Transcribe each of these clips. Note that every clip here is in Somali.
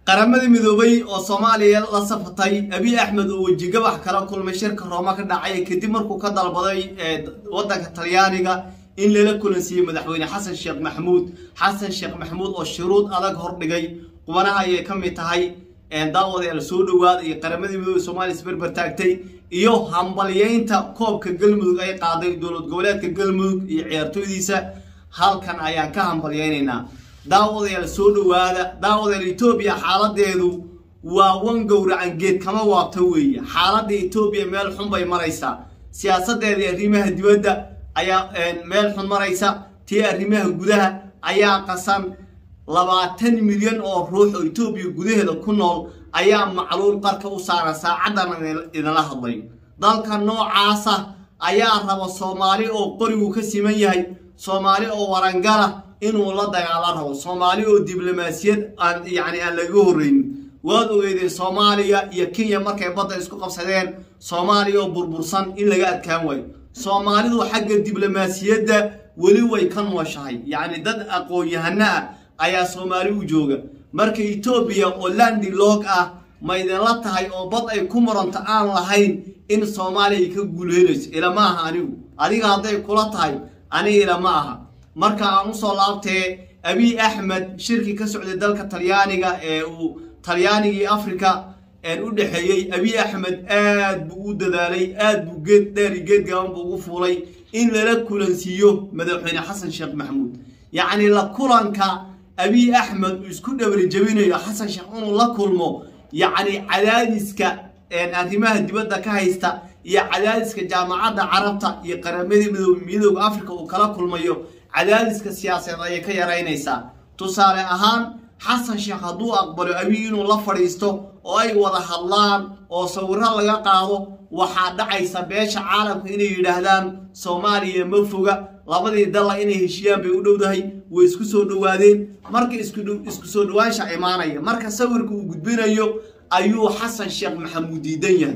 qaramadii midoobay oo soomaaliya la safatay abiy axmed oo wejigabax kala kulmay shirka rooma ka dhacay kadib markuu ka dalbaday wadanka talyaaniga in lala kulansiiyey madaxweyne xasan sheekh maxamuud xasan sheekh maxamuud oo shuruud adag hordhigay qubanaha ayay ka mid tahay daawadayaal soo dhowaada iyo qaramadii midoobay soomaaliya isberber taagtay iyo hambalyeynta koobka galmudug ay qaaday dowlad goboleedka galmudug iyo ciyaartooydiisa halkan ayaan ka hambalyeynaynaa daawadayaal soo dhowaada daawadayaal etoobiya xaaladeedu waa wan gowracan geed kama waabta weeye xaaladda etoobiya meel xun bay maraysaa siyaasadeedii arrimaha dibadda ayaa meel xun maraysa tii arrimaha gudaha ayaa qasan labaatan milyan oo ruux oo etoobiya gudaheeda ku nool ayaa macluul qarka u saaran saacaddan idinla hadlayo dalka noocaasa ayaa raba soomaali oo qorigu ka siman yahay soomaali oo warangala inuu la dagaala rabo soomaali oo diblomaasiyad aan yacni aan laga horreynin waad ogeydeen soomaaliya iyo kenya markay badda isku qabsadeen soomaaliya oo burbursan in laga adkaan waayo soomaalidu xagga diblomaasiyadda weli way ka nooshahay yacni dad aqoon-yahano ah ayaa soomaali u jooga marka etoobiya oo landi log ah ma idinla tahay oo bad ay ku muranto aan lahayn in soomaaliya ay ka guulhelayso ilama aha anigu adiga hadday kula tahay aniga ilama aha marka aan usoo laabtee abiy axmed shirkii ka socday dalka talyaaniga ee uu talyaanigii africa u dhexeeyey abiy axmed aad buu u dadaalay aad buu geed dheer iyo geed gaaban buu ugu fuulay in lala kulansiiyo madaxweyne xasan sheekh maxamuud yacni la kulanka abiy axmed uu isku dhawri jabinayo xasan sheekh inuu la kulmo yacni cadaadiska arrimaha dibadda ka haysta iyo cadaadiska jaamacadda carabta iyo qaramadii midooda africa uu kala kulmayo cadaadiska siyaasadeed ayay ka yaraynaysaa tusaale ahaan xasan sheekh hadduu aqbalo abiy inuu la fadhiisto oo ay wada hadlaan oo sawiro laga qaado waxaa dhacaysa beesha caalamka inay yidhaahdaan soomaaliya ma foga labadii dalla inay heshiyaan bay u dhowdahay way isku soo dhowaadeen marka isku soo dhowaansha imaanaya marka sawirka uu gudbinayo ayuu xasan sheekh maxamuud diidan yahay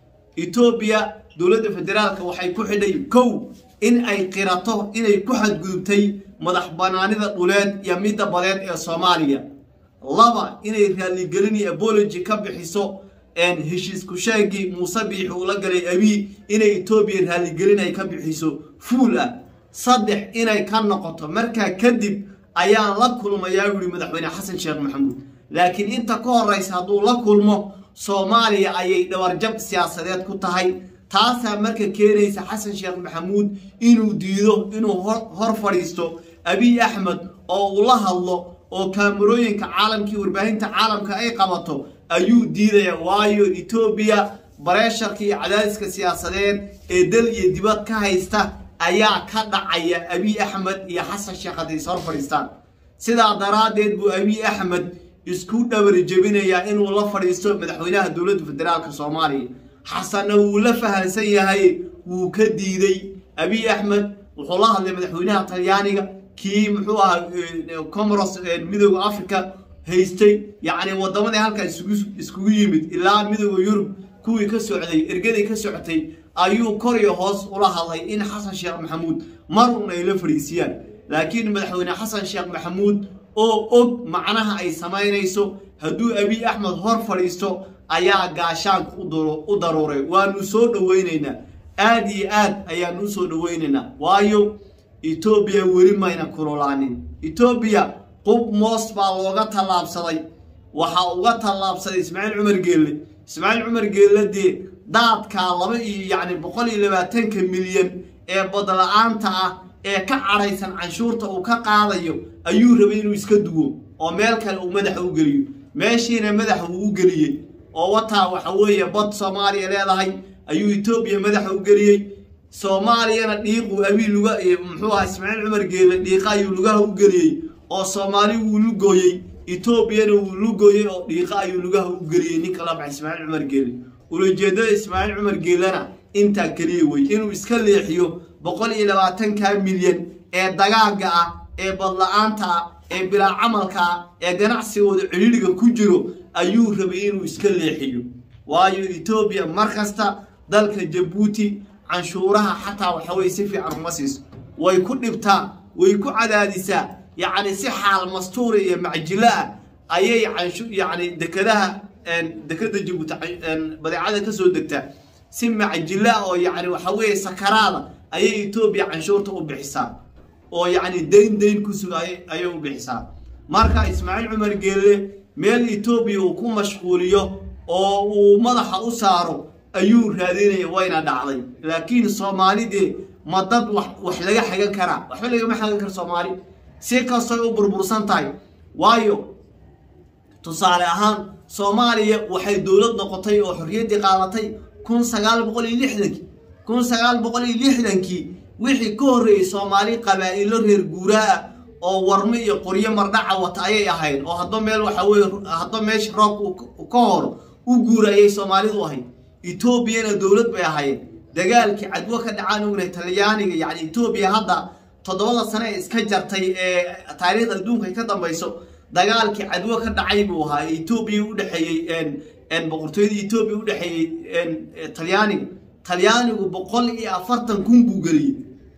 etoobiya dowladda federaalka waxay ku xidhay kow in ay qirato inay ku xadgudubtay madax banaanida dhuleed iyo midda badeed ee soomaaliya laba inay raaligelin iyo abology ka bixiso heshiisku sheegii muuse biixi uu la galay abiy inay etoobiya raaligelin ay ka bixiso fuul ah saddex inay ka noqoto markaa kadib ayaan la kulmayaa yidhi madaxweyne xasan sheekh maxamuud laakiin inta ka horraysa hadduu la kulmo soomaaliya ayay dhabarjab siyaasadeed ku tahay taasaa marka keenaysa xasan sheekh maxamuud inuu diido inuu hor fadhiisto abiy axmed oo uu la hadlo oo kaamarooyinka caalamkii warbaahinta caalamka ay qabato ayuu diidaya waayo etoobiya bareesharka iyo cadaadiska siyaasadeed ee dal iyo dibad ka haysta ayaa ka dhacaya abiy axmed iyo xasan sheekh hadday is hor fadhiistaan sidaa daraaddeed buu abiy axmed isku dhawari jebinayaa inuu la fadhiisto madaxweynaha dowladda federaalka soomaaliya xasanna wuu la fahansan yahay wuu ka diiday abiy axmed wuxuu la hadlay madaxweynaha talyaaniga kii muxuu ahaa comoros midooda africa haystay yacni wadamadii halkaa iskugu yimid ilaa midooda yurub kuwii ka socday ergadii ka socotay ayuu kor iyo hoos ula hadlay in xasan sheekh maxamuud marun ay la fadhiisiyaan laakiin madaxweyne xasan sheekh maxamuud oo og macnaha ay samaynayso hadduu abiy axmed hor fadhiisto ayaa gaashaanka u daruuray waanu soo dhoweynaynaa aad iyo aad ayaanu u soo dhoweynaynaa waayo etoobiya weli mayna kululaanin etoobiya qub moos baa looga tallaabsaday waxaa uga tallaabsaday ismaaciil cumar geelle ismaaciil cumar geelle dee daadkaa laba iyo yacni boqol iyo labaatanka milyan ee badla-aanta ah ee ka cadhaysan canshuurta uu ka qaadayo ayuu rabay inuu iska duwo oo meel kale uu madaxa u geliyo meeshiina madaxa uu u geliyey oo wataa waxa weeye bad soomaaliya leedahay ayuu etoobiya madaxa u geliyey soomaaliyana dhiiquu abiy luga muxuu ahaa ismaaciil cumar geelle dhiiqa ayuu lugaha u geliyey oo soomaali wuu lugooyey etoobiyana wuu lugooyey oo dhiiqa ayuu lugaha u geliyey ninka la baxay ismaaciil cumar geelle ulajeedada ismaaciil cumar geellena intaa keliya wey inuu iska leexiyo boqol iyo labaatanka milyan ee dagaaga ah ee badla-aanta ah ee bilaa camalka ah ee ganacsigooda cidhiidhiga ku jiro ayuu rabay inuu iska leexiyo waayo etoobiya mar kasta dalka jabuuti canshuuraha xataa waxaweye si fiican uma siiso way ku dhibtaa way ku cadaadisaa yacni si xaal mastuura iyo macjilo ah ayay canshu yacni dekadaha dekada jabuuti badeecada kasoo degta si macjila oo yacni waxa weeye sakaraada ayay etoobiya canshuurta u bixisaa oo yacni dayn dayn ku suga ayay u bixisaa marka ismaaciil cumar geelle meel etoobiya uu ku mashquuliyo oo uu madaxa u saaro ayuu raadinaya wayna dhacday laakiin soomaalidee ma dad wax laga xagan karaa waxba lagama xagan karo soomaali si kastoy u burbursan tahay waayo tusaale ahaan soomaaliya waxay dowlad noqotay oo xorriyaddii qaadatay kun sagaal boqol iyo lixdankii kun sagaal boqol iyo lixdankii wixii ka horreeyey soomaali qabaa'ilo reer guuraa ah oo warmo iyo qoryo mardhaca wata ayay ahayd oo hadba meel waxa weye hadba meesha roobka ka horo u guura ayay soomaalidu ahayd etoobiyana dowlad bay ahayd dagaalkii cadwo ka dhacaan ognahay talyaaniga yacni etoobiya hadda toddobada sane ee iska jartay ee taariikhda adduunka ka dambayso dagaalkii cadwo ka dhacay buu ahaa etoobiya udhexeeyey boqortooyada etoobiya udhexeeyey talyaaniga talyaanigu boqol iyo afartan kun buu geliyey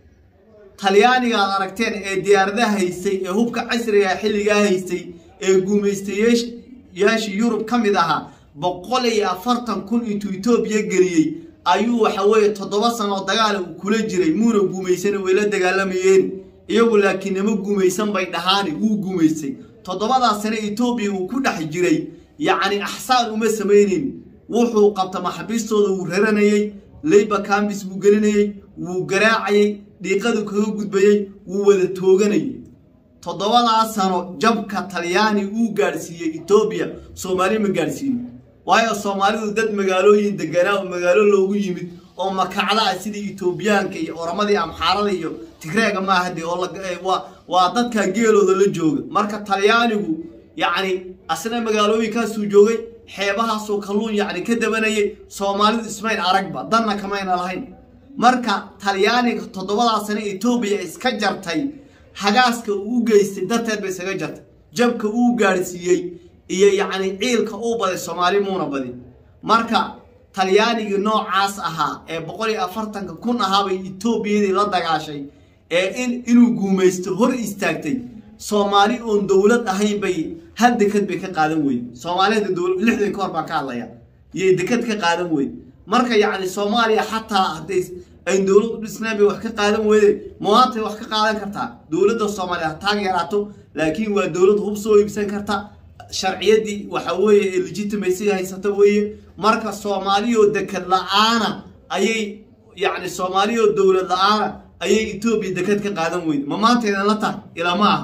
talyaaniga aad aragteen ee diyaaradaha haystay ee hubka casriga xilligaa haystay ee guumaystayaashii yurub ka mid ahaa boqol iyo afartan kun intuu etoobiya geliyey ayuu waxa weeye toddoba sanoo dagaal uu kula jiray muuna guumaysana way la dagaalamayeen iyagu laakiin nama guumaysan bay dhahaani wuu guumaystay toddobadaas sane etoobiya uu ku dhex jiray yacni axsaan uma samayneyn wuxuu qabta maxabiistooda wuu raranayey leyba kambis buu gelinayey wuu garaacayey dhiiqadu kaga gudbayey wuu wada tooganayay toddobadaas sano jabka talyaani uu gaadhsiiyey etoobiya soomaali ma gaadhsiinin waayo soomaalidu dad magaalooyin deganaa oo magaalo loogu yimid oo makacda ah sidii etoobiyaanka iyo oramadii amxaarada iyo tigreega maaha dee oo waa dadka geelooda la jooga marka talyaanigu yacni asna magaalooyinkaasuu joogay xeebahaasuu kalluun yacni ka dabanayay soomaalidu ismayn aragba danna kamayna lahayn marka talyaaniga toddobadaa sane etoobiya iska jartay hagaaska uu geystay darteed bay isaga jartay jabka uu gaadhsiiyey iyo yacni ciilka uu baday soomaali muuna badin marka talyaanigii noocaas ahaa ee boqol iyo afartanka kun ahaabay etoobiyadii la dagaashay ee in inuu guumaysto hor istaagtay soomaali oon dowlad ahayn bay hal dekad bay ka qaadan weyde soomaalida dowlad lixdan ka hor baan ka hadlaya iyay dekad ka qaadan weyde marka yacni soomaaliya xataa hadday ay dowlad u dhisnaan bay wax ka qaadan weyde maantay wax ka qaadan kartaa dowladda soomaaliya ha taag yaraato laakiin waa dowlad hub soo iibsan karta sharciyadii waxa weeye ee legitimacyga haysata weeye marka soomaaliyoo dekad la-aana ayay yacni soomaaliyoo dowlad la-aana ayay etoobiya dekad ka qaadan weyde ma maantaydan la tahay ilama ah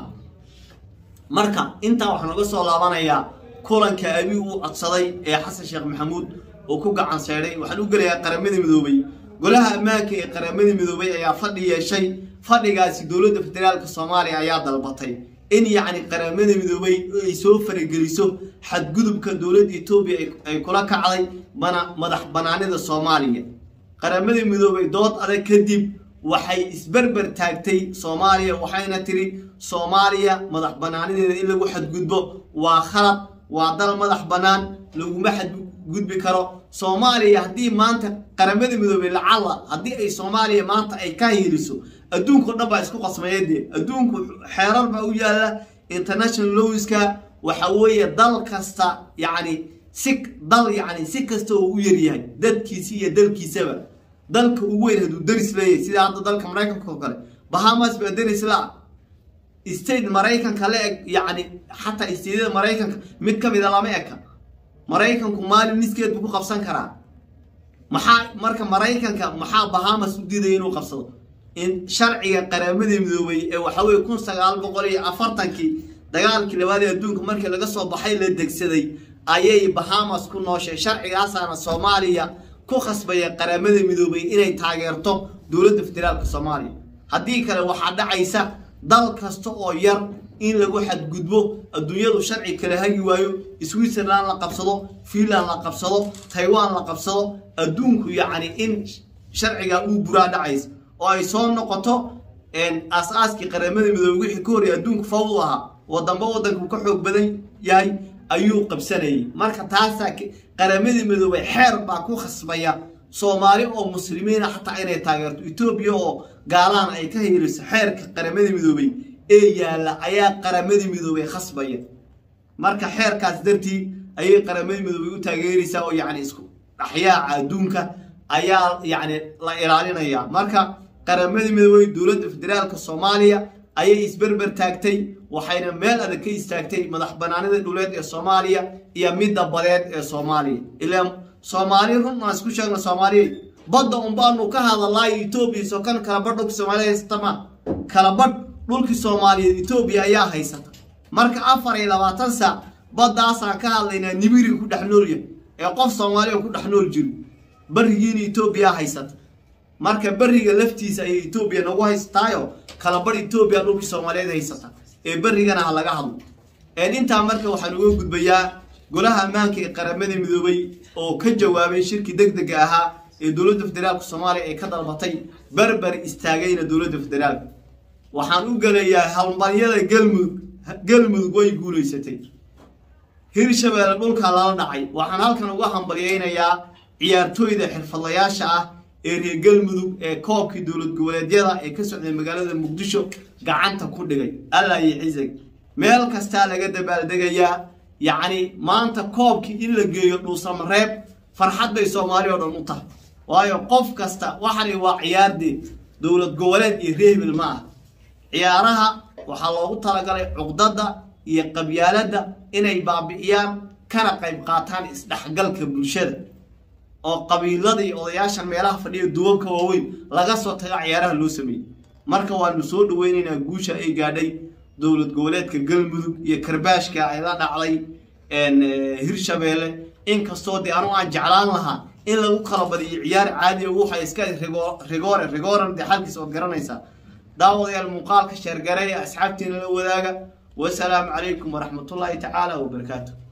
marka intaa waxaan uga soo laabanayaa kulanka abi uu codsaday ee xasan sheekh maxamuud oo ku gacan seedhay waxaan u gelayaa qaramada midoobay golaha ammaanka ee qaramada midoobay ayaa fadhi yeeshay fadhigaasi dowladda federaalka soomaaliya ayaa dalbatay in yacni qaramada midoobay ay soo farageliso xadgudubka dowladda etoobiya ay kula kacday bana madax banaanida soomaaliya qaramada midoobay dood adag kadib waxay isberber taagtay soomaaliya waxayna tiri soomaaliya madax banaanideeda in lagu xadgudbo waa khalad waa dal madax bannaan laguma xadgudbi karo soomaaliya haddii maanta qaramada midoobey lacalla haddii ay soomaaliya maanta ay ka hiiliso adduunka o dhan baa isku qasmayadee adduunku xeerar baa u yaalla international lowiska waxa weeye dal kasta yacni si dal yacni si kasta oo u yaryahay dadkiisi iyo dalkiisaba dalka ugu weyn hadduu deris leeyahay sida hadda dalka maraykanka oo kale bahamas baa deris la state maraykanka la eg yacni xataa stateyada maraykanka mid ka mida lama eka maraykanku maalin niskeed buu ku qabsan karaa maxaa marka maraykanka maxaa bahamas u diidaya inuu qabsado in sharciga qaramadii midoobay ee waxa weye kun sagaal boqol iyo afartankii dagaalkii labaad ee adduunka markii laga soo baxay la degsaday ayay bahamas ku nooshay sharcigaasaana soomaaliya ku khasbaya qaramada midoobay inay taageerto dowladda federaalka soomaaliya haddii kale waxaa dhacaysa dal kasta oo yar in lagu xadgudbo adduunyadu sharci kala hagi waayo switzerland la qabsado finland la qabsado taiwan la qabsado adduunku yacni in sharciga uu buraa dhacaysa oo ay soo noqoto aas-aaskii qaramada midoobey wixii ka horey adduunku fawdu ahaa wadamba waddanku ka xoog badan yahay ayuu qabsanayay marka taasaa qaramadii midoobey xeer baa ku khasbaya soomaali oo muslimiina xataa inay taageerto etoobiya oo gaalaana ay ka hiiliso xeerka qaramadii midoobey ee yaalla ayaa qaramadii midoobey khasbaya marka xeerkaas dartii ayay qaramada midoobay u taageeraysaa oo yacni isku dhaxyaaca adduunka ayaa yacni la ilaalinaya marka qaramada midoobay dowladda federaalka soomaaliya ayay isberber taagtay waxayna meel adag ka istaagtay madax banaanida dhuleed ee soomaaliya iyo midda badeed ee soomaaliya ilaa soomaali run aan isku sheegna soomaaliya badda unbaanu ka hadalaayo etoobiya soo kan kala badh dhulka soomaaliya haysata ma kala badh dhulkii soomaaliyeed etoobiya ayaa haysata marka afar iyo labaatan saac baddaasaan ka hadlaynaa nibiri ku dhex noolya ee qof soomaaliya ku dhex nool jiro barigiina etoobiya haysata marka beriga laftiisa ayay etoobiya nagu haysataayo kala badh etoobiya dhulkii soomaaliyeed haysata ee berigana ha laga hadlo intaa marka waxaan uga gudbayaa golaha ammaanka ee qaramada midoobay oo ka jawaabay shirki deg dega ahaa ee dowladda federaalka soomaaliya ay ka dalbatay berber istaagayna dowladda federaalka waxaan u gelayaa halmaryada galmudug galmudug way guulaysatay hirshabeelle dhulkaa lala dhacay waxaan halkan uga hambalyaynayaa ciyaartooyda xirfadlayaasha ah ee reer galmudug ee koobkii dowlad goboleedyada ee ka socday magaalada muqdisho gacanta ku dhigay allah iyo cisag meel kastaa laga dabaaldegayaa yacni maanta koobkii in la geeyo dhuusamareeb farxad bay soomaali oo dhan u tahay waayo qof kasta waxani waa ciyaardee dowlad goboleed iyo reebil ma ah ciyaaraha waxaa loogu talagalay cuqdada iyo qabyaaladda inay baabi'iyaan kana qayb qaataan isdhexgalka bulshada oo qabiilada iyo odayaashan meelaha fadhiya duwabka waaweyn laga soo taga ciyaaraha loo sameeyey marka waanu soo dhaweynaynaa guusha ay gaadhay dowlad goboleedka galmudug iyo karbaashka ay la dhacday hirshabeelle inkastoo dee anu aan jeclaan lahaa in lagu kala badiyo ciyaar caadi waxa iska rigoore rigooran dee xalkiis ood garanaysaa daawadayaal muuqaalka sheergare ee asxaabtiina la wadaaga wasalaamu calaykum waraxmatullaahi tacaala wabarakaatu